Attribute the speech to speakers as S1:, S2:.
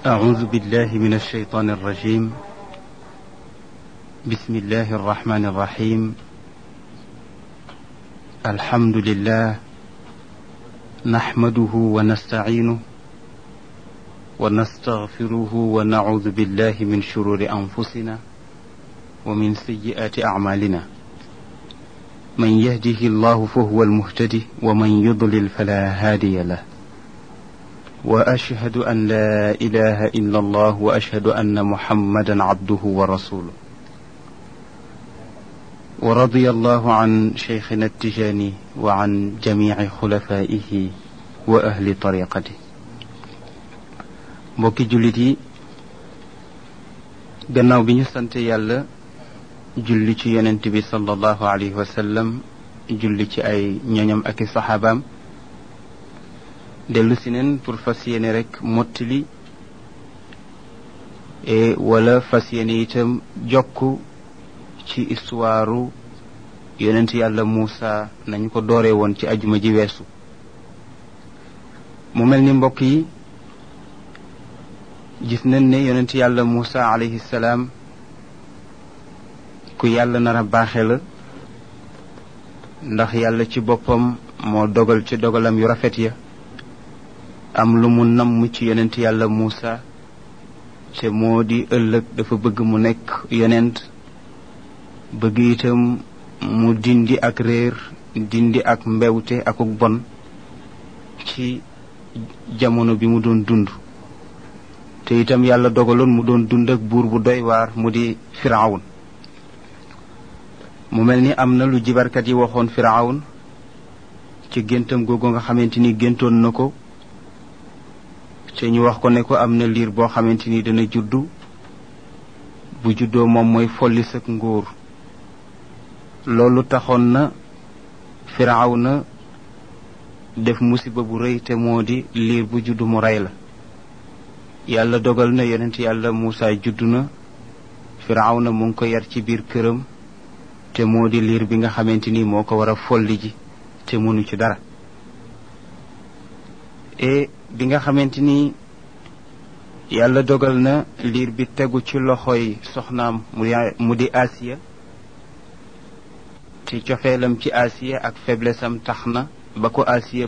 S1: أعوذ بالله من الشيطان الرجيم بسم الله الرحمن الرحيم الحمد لله نحمده ونستعينه ونستغفره ونعوذ بالله من شرور أنفسنا ومن سيئات أعمالنا من يهده الله فهو المهتدي ومن يضلل فلا هادي له واشهد ان لا اله الا الله واشهد ان محمدا عبده ورسوله ورضي الله عن شيخنا التجاني وعن جميع خلفائه واهل طريقته mbokki jullit yi gannaaw bi ñu sant yàlla julli ci yonent bi sallallahu alayhi wa sallam julli ci ay ñoñam ak i saxaabaam dellu si neen pour fas yéene rek mottali e wala fas yéene itam jokk ci histoire yonent yàlla Muusa nañu ko dooree woon ci ajuma ji weesu mu mel ni mbokk yi gis nañ ne yonent yàlla Muusa alayhi salaam ku yàlla nar a baaxe la ndax yàlla ci boppam moo dogal ci dogalam yu rafet ya am lu mu namm ci yonent yàlla Muusa te moo di ëllëg dafa bëgg mu nekk yonent bëgg itam mu dindi ak réer dindi ak mbewte akuk bon ci jamono bi mu doon dund te itam yàlla dogaloon mu doon dund ak buur bu doy waar mu di firawun mu mel ni am na lu jibarkat yi waxoon firawun ci géntam googu nga xamante ni géntoon na ko te ñu wax ko ne ko am na liir boo xamante ni dana juddu bu juddoo moom mooy folli sak nguur loolu taxoon na firaaw na def musiba bu rëy te moo di liir bu juddu mu rey la yàlla dogal na yonent yàlla Muusa juddu na firaaw na mu ngi ko yar ci biir këram te moo di liir bi nga xamante ni moo ko war a folli ji te mënu ci dara e bi nga xamante ni yàlla dogal na liir bi tegu ci loxoy soxnaam mu di Asiya te cofeelam ci Asiya ak faiblesse am tax na ba ko Asiya